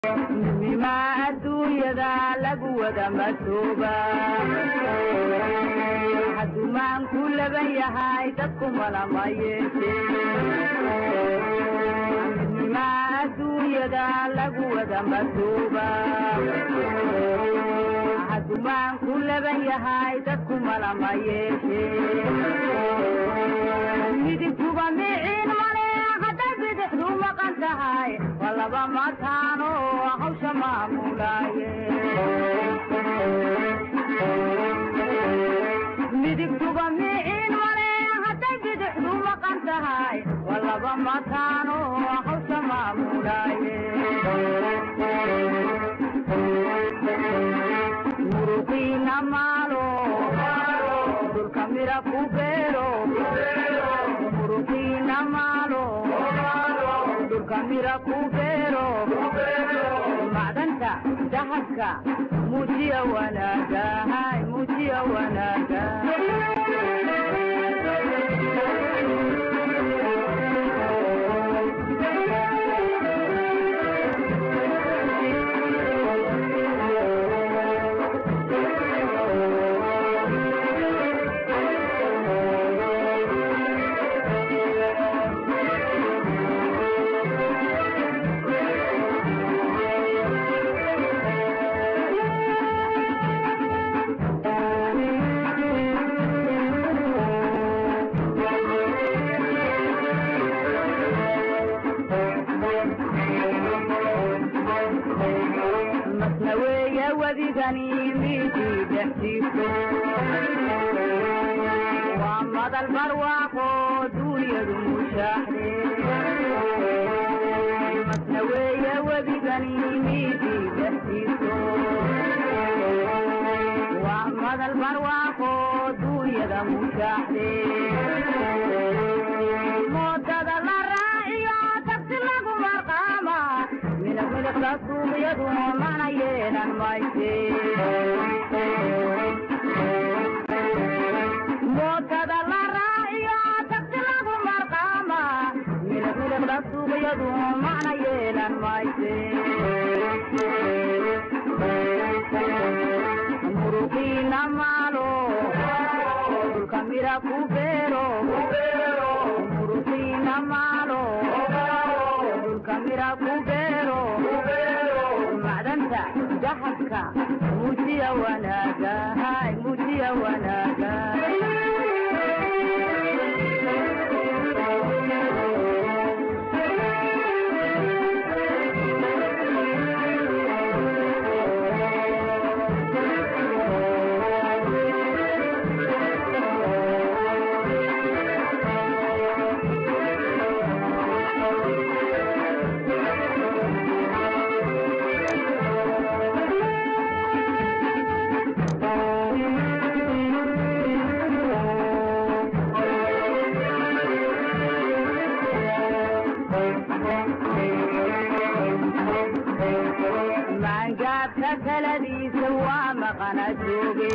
midnimaa adduunyada lagu wada matooba hadumaan ku laban yahay dadku malama yeeshe midnimaa adduunyada lagu wada matooba hadumaan ku laban yahay dadku malama yeeshe midigtuba miciin male hadday bidixdu maqan tahay waa laba mataano hawsha maamulaaye midigtuba miciin male hadday bidixdu maqan tahay waa laba mataano hawsha maamulaaye muruqiina maalo dulka mira ku beero muruqiina maalo dulka mira ku beero macdanta dahabka muujiya wanaaga hay muujiya wanaaga masna weeye wedigani midii dhexdiiso waa madal barwaaqo duunyadu mushaaxde masna weeye wedigani midii dhexdiiso waa madal barwaaqo duunyada mushaaxde moodada la raaciyo tagsi lagu marqaama midab midabka suuqyadu mana yeelan mayse mootada la raaciyo tagsi lagu marqaama midab midabka suuqyadu mana yeelan mayse muruqiina maalo dulka mira ku beero muruqiina maalo dulka mira ku beero macdanta dahabka muujiya wanaaga hay muujiya wanaaga maangaabka kaladiisa waa maqana jooge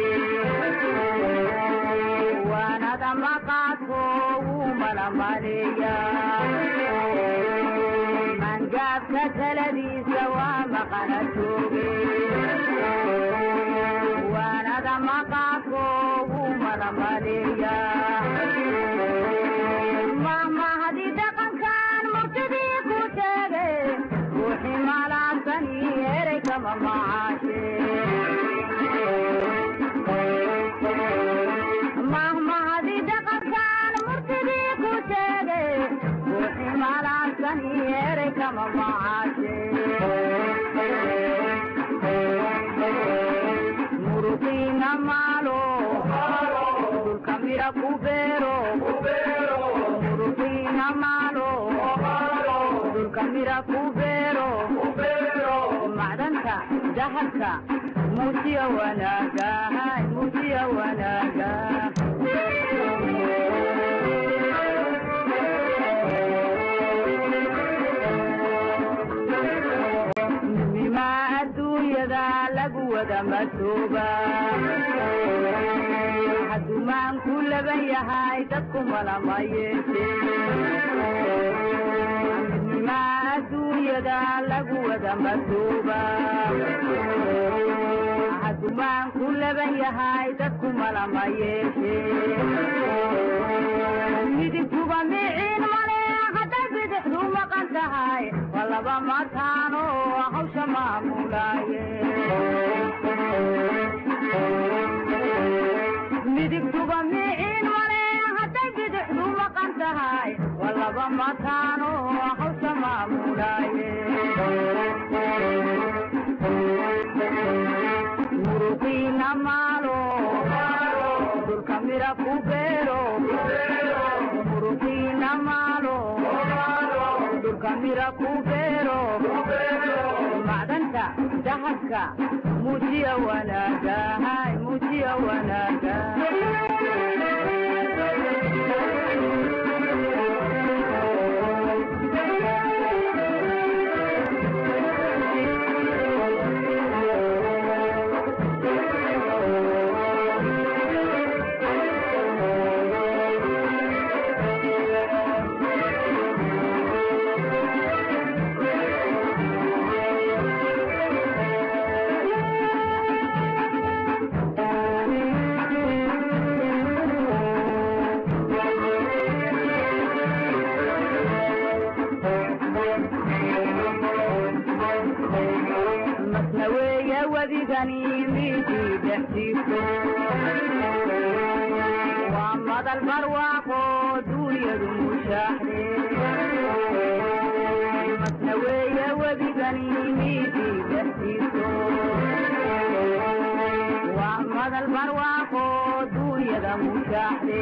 waanada maqaadko wuu malamaleeya maangaabka kaladiisa waa maqana jooge waanada maqaadko wuu malamaleeya mahmahadi dhaqankan murtidii ku sheege ruuxii malaasani erey kama macaashe mahmahadi dhaqankan murtidii ku sheege ruuxii malaasani erey kama macaashe muruqiina maalo dulka mira ku beero muruqiina maalo dulka mira ku beero macdanta dahabka muujiya wanaaga hay muujiya wanaaga midnimaa adduunyada lagu wada matooba hadumaan ku laban yahay dadku malama yeeshe midnimaa adduunya adduunyada lagu wada matuuba hadumaan ku laban yahay dadku malama yeeshe midigtuba miciin male hadday bidixdu maqan tahay waa laba mataano hawsha maamulaaye midigtuba miciin male hadday bidixdu maqan tahay waa laba mataano hawsha maamulaaye muruqiina maalo dhulka mira ku beero muruqiina maalo dhulka mira ku beero macdanta dahabka muujiya wanaaga hay muujiya wanaaga masna weeye wedigani midii dhexjiifto waa madal barwaaqo duunyadu mushaaxde masna weeye wedigani midii dhexjiifto waa madal barwaaqo duunyada mushaaxde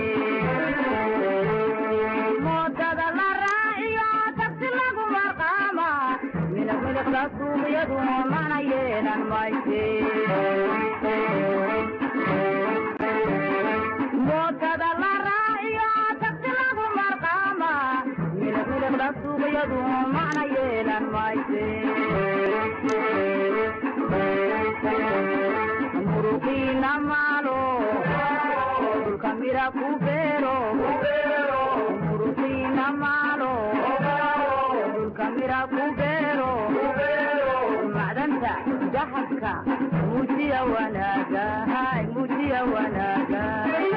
moodada la raaciyo tagsi lagu marqaama midab midabka suuqyadu mana yeelan mayse mootada la raaciyo tagsi lagu marqaama midab midabka suuqyadu mana yeelan mayse muruqiina maalo dhulka mira ku beero muruqiina maalo dhulka mira ku beero macdanta dahabka muujiya wanaaga hay muujiya wanaaga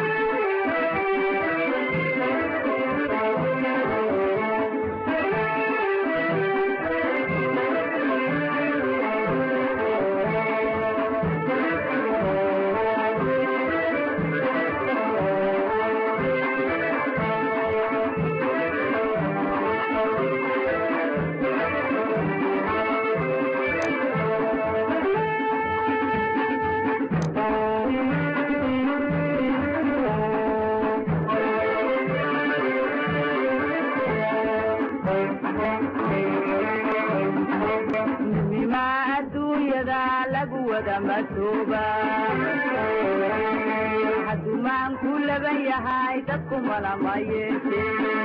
midnimaa adduunyada lagu wada matooba hadumaan ku laban yahay dadku malama yeeshe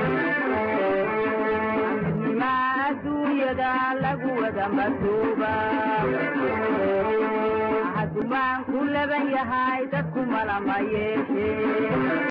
midnimaa adduunyada lagu wada matooba hadumaan ku laban yahay dadku malama yeeshe